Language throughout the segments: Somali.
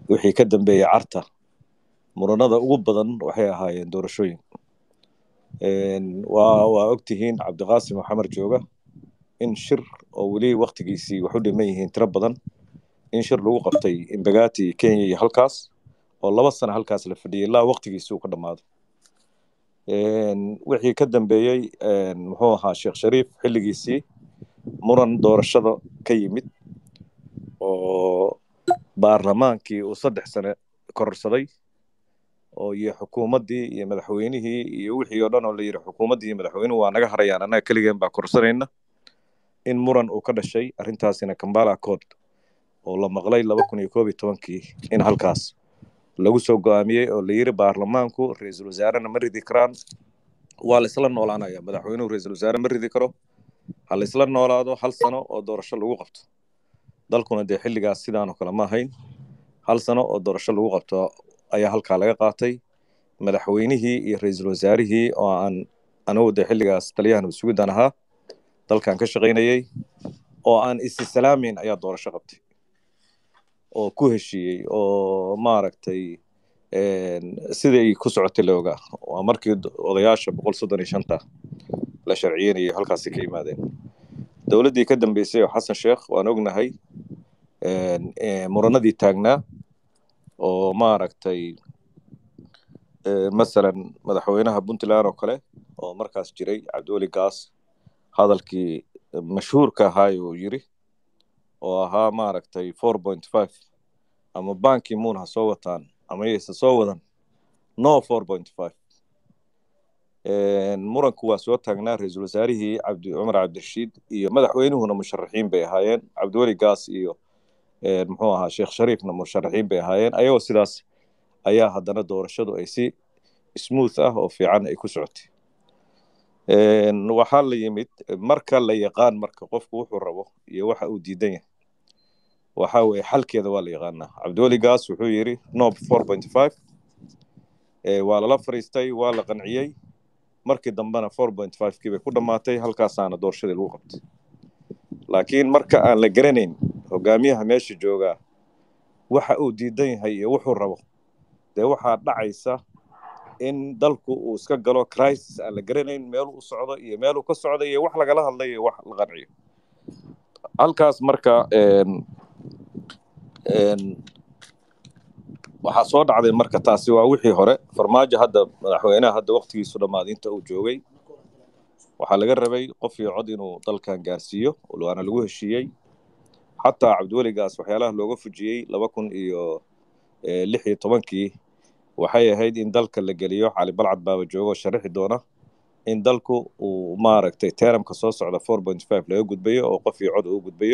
wixii ka dambeeyey carta muranada ugu badan waxay ahaayeen doorashooyin waa waa ogtihiin cabdiqaasim maxamed jooga in shir oo weli waktigiisii wax u dhiman yihiin tiro badan in shir lagu qabtay imbagati kenya iyo halkaas oo laba sano halkaas la fadhiyay ilaa waktigiisii uu ka dhammaado wixii ka dambeeyey muxuu ahaa sheekh shariif xilligiisii muran doorashada ka yimid oo baarlamaankii uu saddex sane kororsaday oo iyo xukuumaddii iyo madaxweynihii iyo wixii oo dhan oo la yidhi xukuumaddii iyo madaxweynuhu waa naga harayaan annaga keligeen baa kororsanayna in muran uu ka dhashay arrintaasina kambala accord oo la maqlay laba kun iyo koob iyo tobankii in halkaas lagu soo go'aamiyey oo la yidhi baarlamaanku ra-iisul wasaarena ma ridi karaan waa la isla noolaanaya madaxweynuhu ra-iisul wasaare ma ridi karo ha la isla noolaado hal sano oo doorasho lagu qabto dalkuna dee xilligaas sidaanoo kale ma ahayn hal sano oo doorasho lagu qabto ayaa halkaa laga qaatay madaxweynihii iyo ra-iisul wasaarihii oo aan anigu dee xilligaas taliyahan usugidan ahaa dalkan ka shaqaynayey oo aan isi salaameyn ayaa doorasho qabtay oo ku heshiiyey oo maaragtay siday ku socotay la ogaa waa markii odayaasha boqol soddon iyo shanta la sharciyeynayay halkaasi ka yimaadeen dowladdii ka dambeysay oo xasan sheekh waan ognahay muranadii taagnaa oo maaragtay masalan madaxweynaha puntland oo kale oo markaas jiray cabdiweli gaas hadalkii mashhuurka ahaay uu yiri oo ahaa maaragtay four point five ama banki muun ha soo wataan ama yayse soo wadan no four point five muranku waa soo taagnaa ra-iisul wasaarihii cabdi cumar cabdirashiid iyo madaxweynuhuna musharaxiin bay ahaayeen cabdiweli gaas iyo muxuu ahaa sheekh shariifna musharaxiin bay ahaayeen ayagoo sidaas ayaa haddana doorashadu ay si smooth ah oo fiican ay ku socotay waxaa la yimid marka la yaqaan marka qofku wuxuu rabo iyo waxa uu diidan yahay waxa weye xalkeeda waa la yaqaanaa cabdiweli gaas wuxuu yidhi no four point five waa lala fariistay waa la qanciyey markii dambena four point five kii bay ku dhammaatay halkaasaana doorashadii lagu qabtay laakiin marka aan la garanayn hogaamiyaha meesha joogaa waxa uu diidan yahay iyo wuxuu rabo dee waxaa dhacaysa in dalku uu iska galo crisis aan la garanayn meeluu u socdo iyo meeluu ka socdo iyo wax lagala hadlayo iyo wax la qanciyo halkaas marka waxaa soo dhacday marka taasi waa wixii hore farmaajo hadda madaxweynaha hadda waktigiisu dhammaaday inta uu joogay waxaa laga rabay qof iyo cod inuu dalkan gaarsiiyo waana lagu heshiiyey xataa cabdiweligaas waxyaalaha looga fujiyey laba kun iyo lix iyo tobankii waxay ahayd in dalka la geliyo cali balcad baaba joogo sharixi doona in dalku uu maaragtay teramka soo socda four point five laga gudbayo oo qof iyo cod uu gudbayo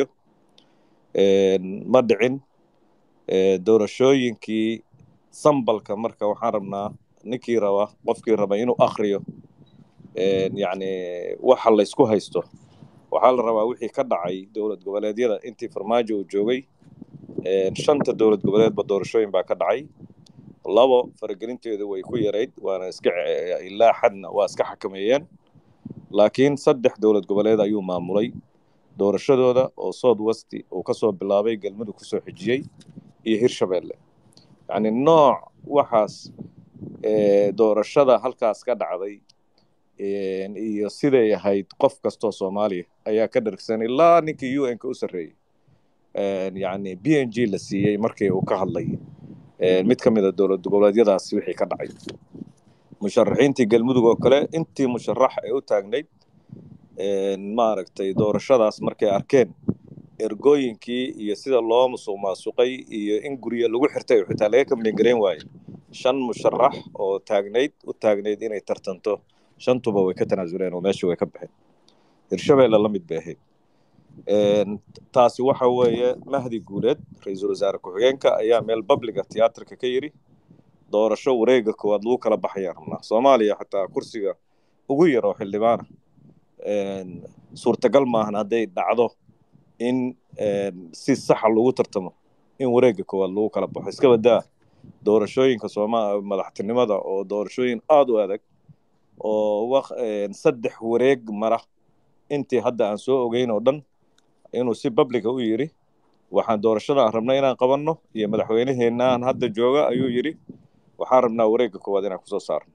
ma dhicin doorashooyinkii sambalka marka waxaan rabnaa ninkii raba qofkii raba inuu akriyo yacni waxa laysku haysto waxaa la rabaa wixii ka dhacay dowlad goboleedyada intii farmaajo uu joogay shanta dowlad goboleedba doorashooyin baa ka dhacay labo faragelinteedu way ku yarayd waana iska ilaa xadna waa iska xakameeyeen laakiin saddex dowlad goboleed ayuu maamulay doorashadooda oo south west uu kasoo bilaabay galmudug kusoo xijiyey iyo hirshabelle yacni nooc waxaas doorashada halkaas ka dhacday iyo siday ahayd qof kastoo soomaaliya ayaa ka dhargsan ilaa ninkii u n-ka u sarreeyey yacni b n g la siiyey markii uu ka hadlay mid ka mid a dowlad goboleedyadaas wixii ka dhacay musharaxiintii galmudug oo kale intii musharax ee u taagnayd maaragtay doorashadaas markay arkeen ergooyinkii iyo sida loo musuq maasuqay iyo in guryo lagu xirtay oo xitaa laga kamlingarayn waaye shan musharax oo taagnayd u taagnayd inay tartanto shantuba way ka tanaasuleen oo meesha way ka baxeen hirshabelle la mid bay ahayd taasi waxa weeye mahdi guuleed ra-iisul wasaare ku-xigeenka ayaa meel babliga tiyaatarka ka yidhi doorasho wareega koowaad lagu kala baxayaan rabnaa soomaaliya xataa kursiga ugu yar oo xildhibaana suurtagal maahan hadday dhacdo in si saxa lagu tartamo in wareega koowaad lagu kala baxo iska badaa doorashooyinka sooma madaxtinimada oo doorashooyin aada u adag oo saddex wareeg mara intii hadda aan soo ogeyn oo dhan inuu si babliga u yidhi waxaan doorashada aan rabnay inaan qabanno iyo madaxweyneheenaan hadda jooga ayuu yidhi waxaan rabnaa wareegga koowaad inaan kusoo saarno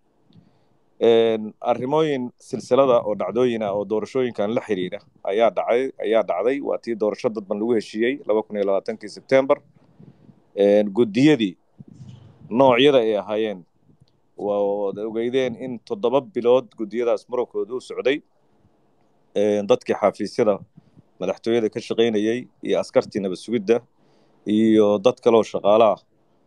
arrimooyin silsilada oo dhacdooyina oo doorashooyinkan la xiriira ayaa dhacay ayaa dhacday waa tii doorasho dadban lagu heshiiyey laba kun iyo labaatankii sebtembar guddiyadii noocyada ay ahaayeen waad ogeydeen in toddoba bilood guddiyadaas murankooda u socday dadkii xafiisyada madaxtooyada ka shaqaynayey iyo askartii nabad sugidda iyo dad kaloo shaqaale ah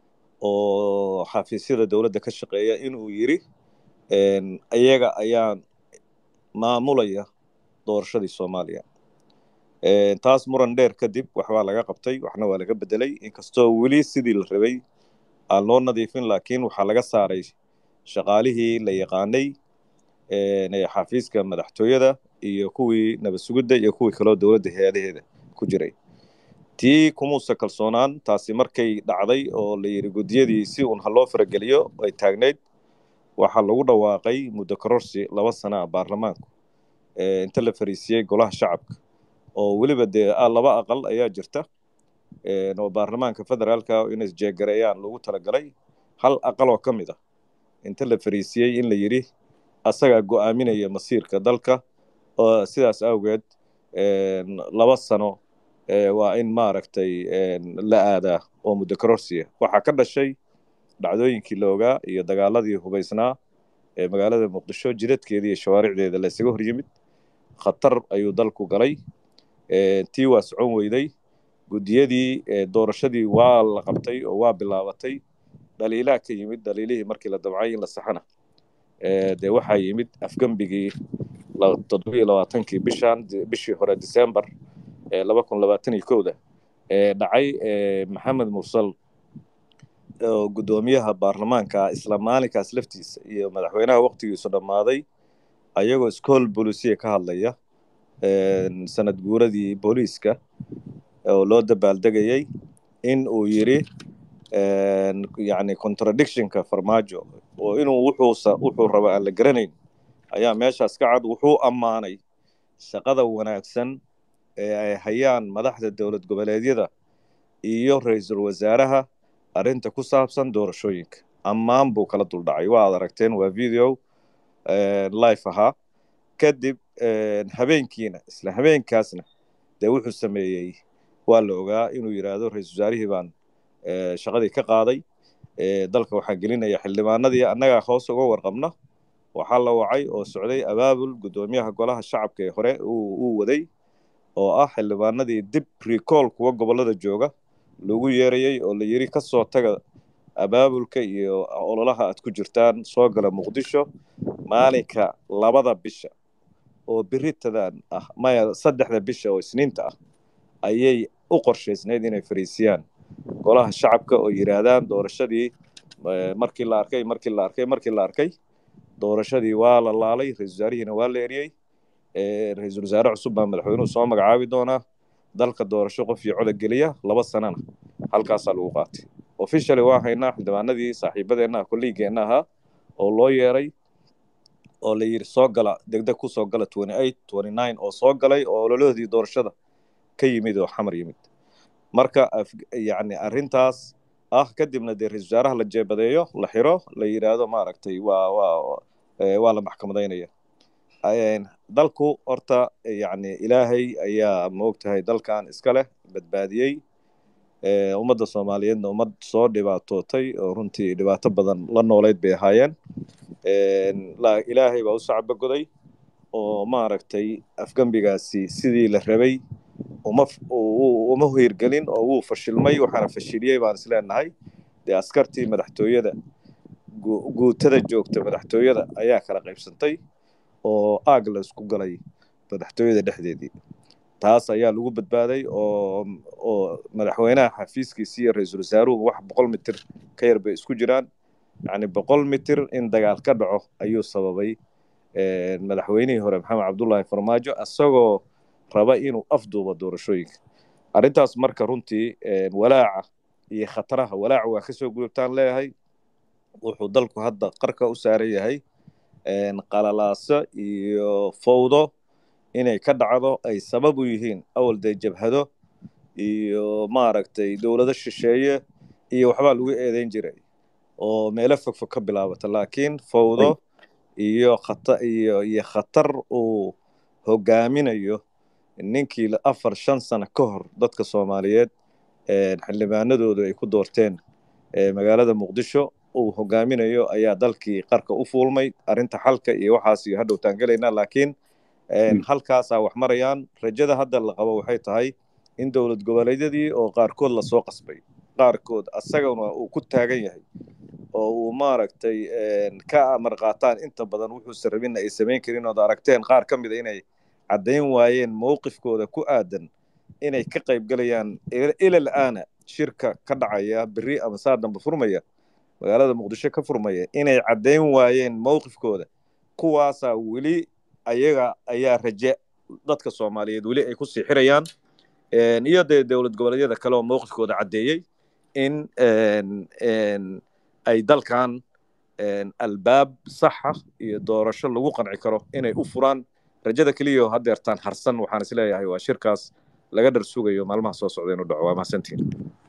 oo xafiisyada dowladda ka shaqeeya inuu yidhi iyaga ayaa maamulaya doorashadii soomaaliya taas muran dheer kadib waxbaa laga qabtay waxna waa laga bedelay inkastoo weli sidii la rabay aan loo nadiifin laakiin waxaa laga saaray shaqaalihii la yaqaanay xafiiska madaxtooyada iyo kuwii nabad sugidda iyo kuwii kaloo dowladda hay-adaheeda ku jiray tii kumuusa kalsoonaan taasi markay dhacday oo la yidhi guddiyadii si uun ha loo farageliyo ay taagnayd waxaa lagu dhawaaqay muddo kororsi laba sana a baarlamaanku inta la fariisiyey golaha shacabka oo weliba dee laba aqal ayaa jirta oo baarlamaanka federaalka inay jeegareeyaan lagu talagalay hal aqal oo ka mid ah inta la fariisiyey in la yidhi asagaa go'aaminaya masiirka dalka oo sidaas awgeed laba sano waa in maaragtay la aadaa oo muddo kororsiya waxaa ka dhashay dhacdooyinkii la ogaa iyo dagaaladii hubaysnaa ee magaalada muqdisho jidadkeeda iyo shawaaricdeeda la isaga hor yimid khatar ayuu dalku galay tii waa socon weyday guddiyadii doorashadii waa la qabtay oo waa bilaabatay dhaliilaa ka yimid dhaliilihii markii la dabcay in la saxana dee waxaa yimid afgembigii toddobiyo labaatankii bishan bishii hore december laba kun labaatan iyo kowda ee dhacay maxamed mursal oo guddoomiyaha baarlamaanka isla maalinkaas laftiisa iyo madaxweynaha waqtigiisu dhammaaday ayagoo iskool bolisiya ka hadlaya sanad guuradii booliiska oo loo dabaaldegayey in uu yidhi yani contradictionka farmaajo oo inuu wuxuusa wuxuu raba aan la garanayn ayaa meeshaas ka cad wuxuu ammaanay shaqada wanaagsan ee ay hayaan madaxda dowlad goboleedyada iyo ra-iisul wasaaraha arrinta ku saabsan doorashooyinka ammaan buu kala duldhacay waa ad aragteen waa video life ahaa kadib habeenkiina isla habeenkaasna dee wuxuu sameeyey waa la ogaa inuu yidhaahdo ra-iisul wasaarihii baan shaqadii ka qaaday dalka waxaan gelinaya xildhibaanadii annagaa hoos uga warqabna waxaa la wacay oo socday abaabul guddoomiyaha golaha shacabka ee hore uu waday oo ah xildhibaanadii dib recall kuwa gobollada jooga lagu yeerayey oo la yidhi ka soo taga abaabulka iyo ololaha aad ku jirtaan soo gala muqdisho maalinka labada bisha oo biritadan ah maya saddexda bisha oo isniinta ah ayay u qorshaysnayd inay fariisiyaan golaha shacabka oo yidhaahdaan doorashadii markii la arkay markii la arkay markii la arkay doorashadii waa la laalay ra-isul wasaarihiina waa la eriyey ra-iisul wasaare cusub baa madaxweynuhu soo magacaabi doonaa dalka doorasho qof iyo coda geliya laba sanana halkaasaa lagu qaatay officially waa haynaa xildhibaanadii saaxiibadeenna ah kolliigeenna ahaa oo loo yeeray oo la yidhi soo gala degdeg ku soo gala oo soo galay oo ololahoodii doorashada ka yimid oo xamar yimid marka yani arrintaas ah kadibna dee ra-isul wasaaraha la jeebadeeyo la xiro la yidhaahdo maaragtay waa waa waa la maxkamadaynaya dalku horta yani ilaahay ayaa maogtahay dalkan iska leh badbaadiyey ummadda soomaaliyeedna ummad soo dhibaatootay oo runtii dhibaato badan la noolayd bay ahaayeen ilaahay baa u sacbagoday oo maaragtay afgembigaasi sidii la rabay uma uma hirgelin oo wuu fashilmay waxaana fashiliyey baan is leenahay dee askartii madaxtooyada guutada joogta madaxtooyada ayaa kala qaybsantay oo aag la isku galay madaxtooyada dhexdeedii taas ayaa lagu badbaaday oo oo madaxweynaha xafiiskiisi iyo ra-iisul wasaaruhu wax boqol mitir ka yar bay isku jiraan yacni boqol mitir in dagaal ka dhaco ayuu sababay madaxweynihii hore maxamed cabdullaahi farmaajo isagoo raba inuu afduubo doorashooyinka arrintaas marka runtii walaaca iyo khataraha walaaca waa kasoo gudubtaan leeyahay wuxuu dalku hadda qarka u saaran yahay qalalaaso iyo fowdo inay ka dhacdo ay sabab u yihiin awal dee jabhado iyo maaragtay dowlado shisheeye iyo waxbaa lagu eedeyn jiray oo meelo fogfog ka bilaabata laakiin fawdo iyo khata iyo iyo khatar uu hogaaminayo ninkii afar shan sano ka hor dadka soomaaliyeed xildhibaanadoodu ay ku doorteen magaalada muqdisho uu hogaaminayo ayaa dalkii qarka u fuulmay arrinta xalka iyo waxaas iyo hadhow taangelaynaa laakiin halkaasaa wax marayaan rajada hadda la qabo waxay tahay in dowlad goboleedyadii oo qaarkood lasoo qasbay qaarkood asagana uu ku taagan yahay oo uu maaragtay ka amar qaataan inta badan wuxuusan rabinna ay samayn karin ood aragteen qaar ka mida inay caddayn waayeen mowqifkooda ku aadan inay ka qaybgalayaan ilal aana shirka ka dhacaya berri ama saa dambe furmaya magaalada muqdisho ka furmaya inay caddayn waayeen mowqifkooda kuwaasaa weli ayaga ayaa raje dadka soomaaliyeed weli ay ku sii xirayaan iyo dee dowlad goboleedyada kale oo mowqifkooda caddeeyey in ay dalkan albaab saxa iyo doorasho lagu qanci karo inay u furaan rajada keliya haddeertaan harsan waxaan is leeyahay waa shirkaas laga dhar sugayo maalmaha soo socda inuu dhaco waa mahadsantiin